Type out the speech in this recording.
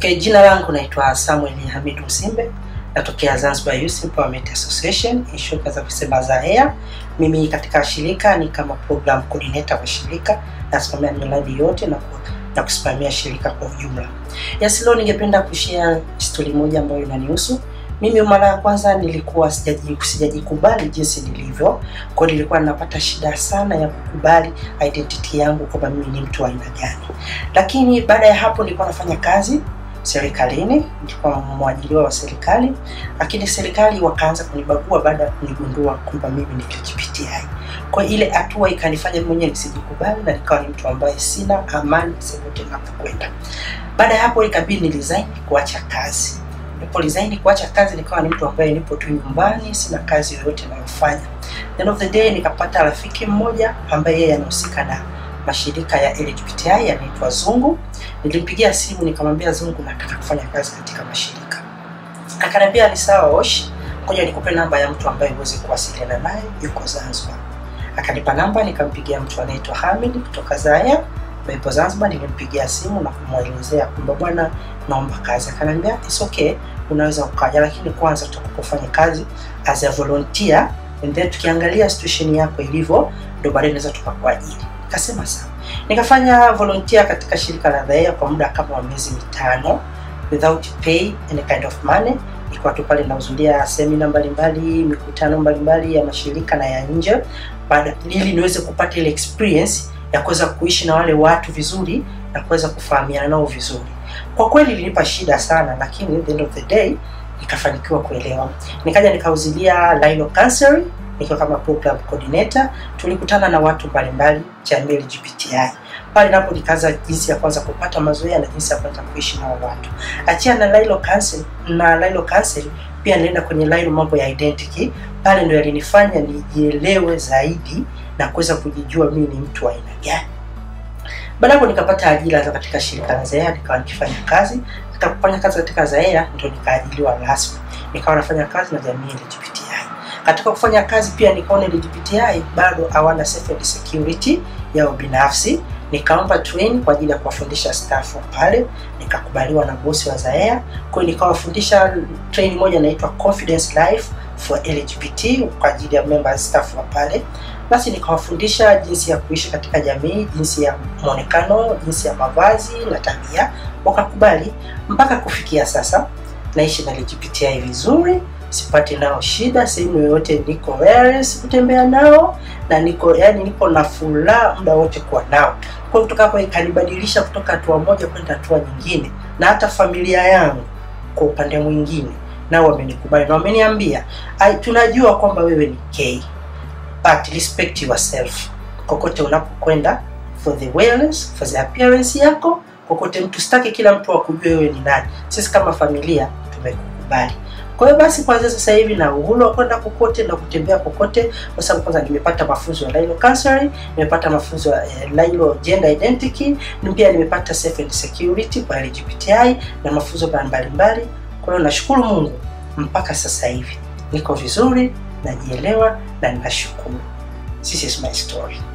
Okay, jina langu naitwa Samuel Hamid Msimbe, natokea Zanzibar Youth Empowerment Association, inshuka za kusema za air. Mimi katika shirika ni kama program coordinator wa shirika, nasimamia miradi yote na, ku, na kusimamia shirika kwa ujumla. Yes, leo ningependa kushare story moja ambayo inanihusu mimi. Mara ya kwanza nilikuwa sijaji sijajikubali jinsi nilivyo, kwa hiyo nilikuwa ninapata shida sana ya kukubali identity yangu kwamba mimi ni mtu wa aina gani, lakini baada ya hapo nilikuwa nafanya kazi serikalini, nilikuwa mwajiriwa wa serikali, lakini serikali wakaanza kunibagua baada ya kunigundua kwamba mimi ni LGBTI. Kwa ile hatua ikanifanya mwenyewe nisijikubali na nikawa ni mtu ambaye sina amani popote ninapokwenda. Baada ya hapo ikabidi nilizaini kuacha kazi. Nilipo resign kuacha kazi, nikawa ni mtu ambaye nipo tu nyumbani, sina kazi yoyote ninayofanya. End of the day nikapata rafiki mmoja ambaye yeye anahusika na mashirika ya LGBTI yanaitwa Zungu. Nilimpigia simu nikamwambia, Zungu, nataka kufanya kazi katika mashirika. Akaniambia ni sawa Osh, ngoja nikupe namba ya mtu ambaye uweze kuwasiliana naye, yuko Zanzibar. Akanipa namba, nikampigia mtu anaitwa Hamid kutoka Zaya yupo Zanzibar. Nilimpigia simu na kumwelezea kwamba bwana, naomba kazi. Akaniambia it's okay, unaweza ukaja, lakini kwanza tutakapofanya kazi as a volunteer and then tukiangalia situation yako ilivyo, ndio baadaye naweza tukakuajiri. Nikasema sawa. Nikafanya volunteer katika shirika la Dhaia kwa muda kama wa miezi mitano without pay any kind of money. Nilikuwa tu pale nahudhuria semina mbalimbali, mikutano mbalimbali ya mashirika na ya nje, baada ili niweze kupata ile experience ya kuweza kuishi na wale watu vizuri na kuweza kufahamiana nao vizuri. Kwa kweli ilinipa shida sana, lakini at the end of the day nikafanikiwa kuelewa. Nikaja nikahudhuria Lilo Counseling nikiwa kama program coordinator. Tulikutana na watu mbalimbali jamii LGBTI pale, napo nikaanza jinsi ya kwanza kupata mazoea na jinsi ya kwanza kuishi na watu. Achia na Lilo Counseling na Lilo Counseling pia nilienda kwenye Lilo mambo ya identity. Pale ndio yalinifanya nijielewe zaidi na kuweza kujijua mimi ni mtu wa aina gani. Baada hapo nikapata ajira katika shirika la Zaea, nikawa nikifanya kazi. Katika kufanya kazi katika Zaea ndio nikaajiliwa rasmi, nikawa nafanya kazi na jamii LGBTI. Katika kufanya kazi pia nikaona LGBTI bado hawana safe and security yao binafsi, nikaomba train kwa ajili ya kuwafundisha staff pale, nikakubaliwa na bosi wa Zaea. Kwa hiyo nikawafundisha train moja inaitwa Confidence Life for LGBT kwa ajili ya members staff wa pale basi nikawafundisha jinsi ya kuishi katika jamii, jinsi ya mwonekano, jinsi ya mavazi na tabia, wakakubali. Mpaka kufikia sasa naishi na LGBTI vizuri, sipati nao shida sehemu yoyote, niko wewe, sikutembea nao na niko yani, niko na furaha muda wote kuwa nao. Kwa kutoka hapo ikanibadilisha kutoka hatua moja kwenda hatua nyingine, na hata familia yangu kwa upande mwingine nao wamenikubali na wameniambia, tunajua kwamba wewe ni gay but respect yourself kokote unapokwenda, for the wellness, for the appearance yako kokote. Mtu sitaki kila mtu akujue wewe ni nani. Sisi kama familia tumekukubali. Kwa hiyo basi, kwanza sasa hivi na uhuru wa kwenda kokote na kutembea kokote, kwa sababu kwanza nimepata mafunzo ya Lilo Counseling, nimepata mafunzo ya eh, Lilo Gender Identity, na pia nimepata safe and security kwa LGBTI na mafunzo mbalimbali. Kwa hiyo nashukuru Mungu mpaka sasa hivi niko vizuri najielewa na ninashukuru. This is my story.